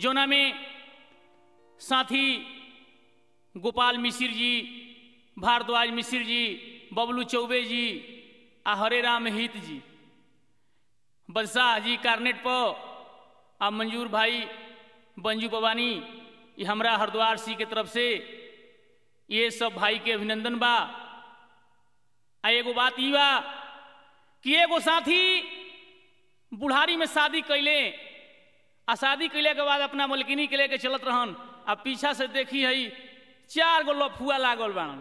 जोना में साथी गोपाल मिश्र जी भारद्वाज मिश्र जी बबलू चौबे जी आ हरे राम हित जी बदशाह जी कार्नेट पर आ मंजूर भाई बंजू पवानी ये हमरा हरिद्वार सी के तरफ से ये सब भाई के अभिनंदन बा आ एगो बात ई बा कि एगो साथी बुढ़ारी में शादी कैले आ शादी कैले के बाद अपना मलकिनी के लेके चलत रहन आ पीछा से देखी हई चार गो लफुआ लागल बाड़न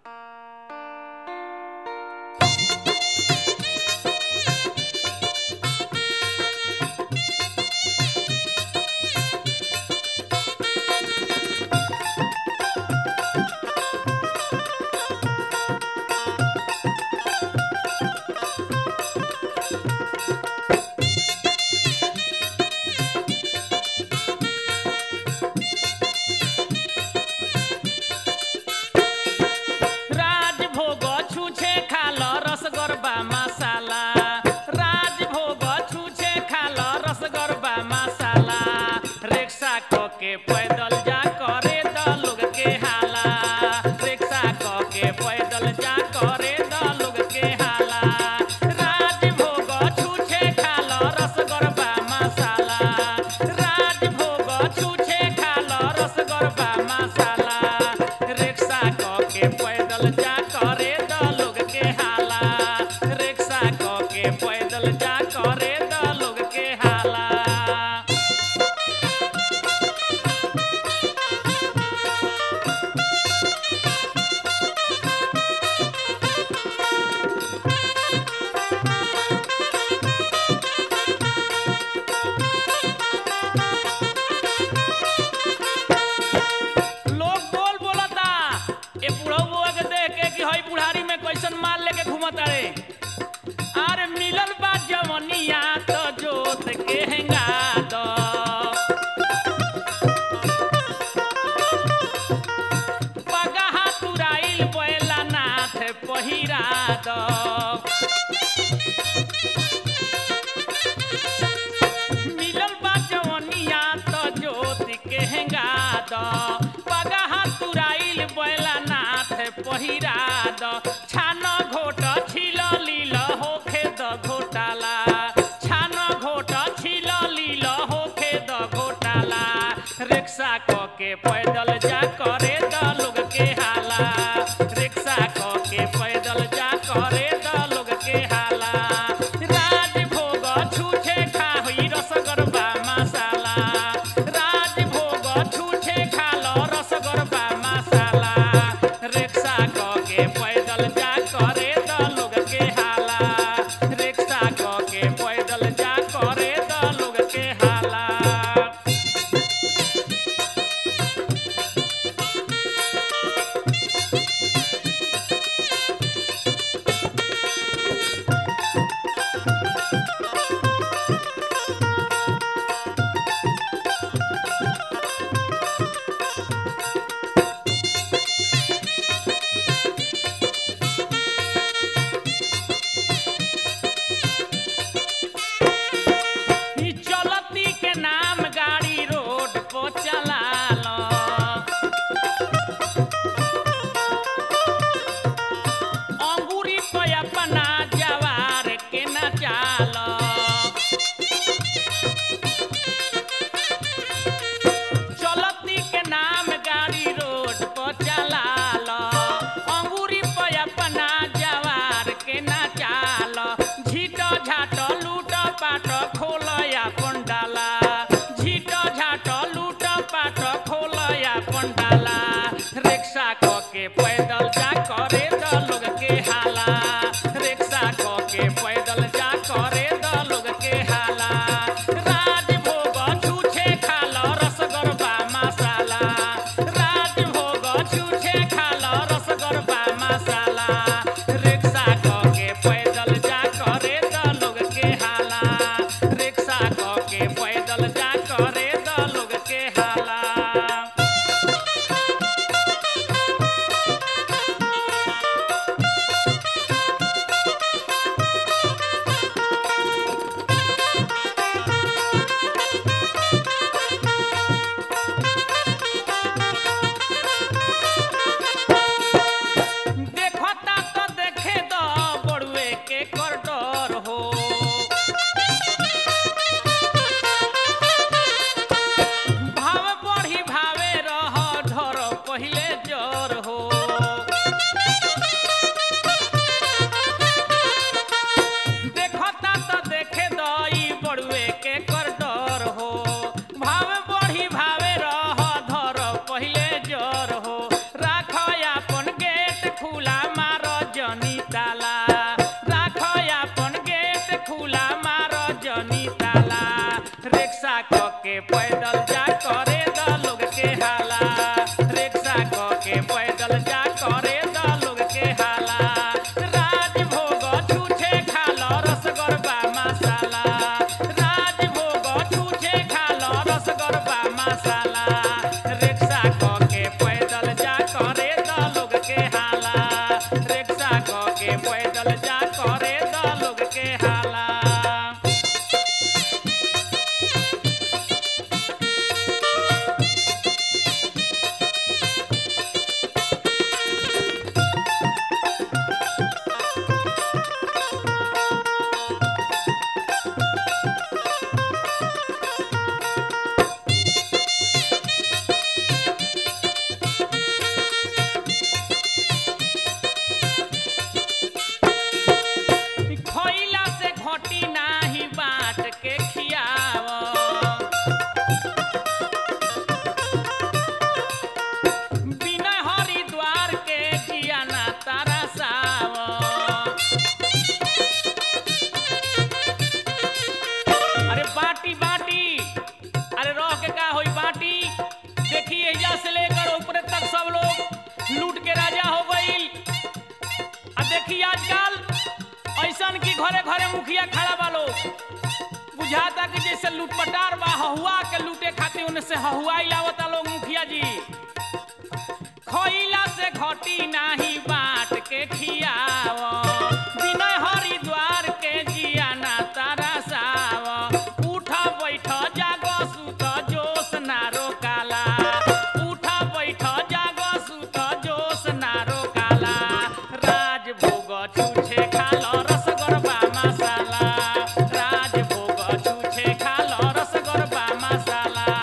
राजभोग छुछे खाल रसगरबा मसाला राजभोग छुछे खाल रसगरबा मसाला रिक्शा क के पैदल जा करे द लोग के हाला रिक्शा क के पैदल जा करे द लोग के हाला राजभोग छुछे खाल रसगरबा मसाला राजभोग छुछे खाल रसगरबा मसाला रिक्शा क के पैदल जा करे द लोग के हाला रिक्शा क के पैदल जा करे द लोग के हाला लोग बोल बोलता ए बुढ़ऊ के देख के कि हई बुढ़ारी में कैसन माल लेके घूमत रे अरे मिलल बा जवनिया तो जोत के हेंगा दो पगहा तुराइल बैला नाथ पहिरा दो मिलल बा जवनिया तो ज्योति के हेंगा द पगहा तुराइल बैला नाथ पहिरा द छान घोट छिल लील होखे द घोटाला छान घोट छिल लील होखे द घोटाला रिक्शा क के पैदल जा करे द लोग के हाला रिक्शा क के पैदल जा करे द लोग के हाला राजभोग छूछे खाही रसगरबा मसाला राजभोग छूछे खाल रसगरबा मसाला रिक्शा क के पैदल जा करे द लोग के हाला रिक्शा क के पैदल जा करे द लोग के हाला ई चलती के नाम गाड़ी रोड पर चला लो अंगूरी पे अपना जवार के नचाल चलती के नाम गाड़ी रोड पर चला लो अंगूरी पे अपना जवार के नचाल झीट झाट लूट पाट खोल अपन डाला झीट झाट पैदल जा करे द लोग के हाला रिक्शा क के पैदल जा करे द लोग के हाला राजभोग छूछे खाल रसगरबा मसाला राजभोग छूछे खाल रसगरबा मसाला रिक्शा क के पैदल जा करे द लोग के हाला रिक्शा क के पैदल जा करे द लोग के हाला खइला से घटी नाही बाट के खियाव बिना हरिद्वार के जियाना तारा साव अरे बाटी बाटी अरे रह के का होई बाटी देखी एजा से लेकर ऊपर तक सब लोग लूट के राजा हो गईल आ देखी आजकल ऐसन की घरे घरे मुखिया खड़ा बालो बुझाता कि जैसे लूटपटार बा हहुआ के लूटे खातिर उनसे से हहुआ लावता लोग मुखिया जी खइला से घटी नाही बाट के खियाव बिनय हरिद्वार के जियाना तारा साव उठ बैठ जाग सुत जोश ना रोकाला उठ बैठ जाग सुत जोश ना रोकाला राजभोग छूछे खाल रसगरबा मसाला राजभोग छूछे खाल रसगरबा मसाला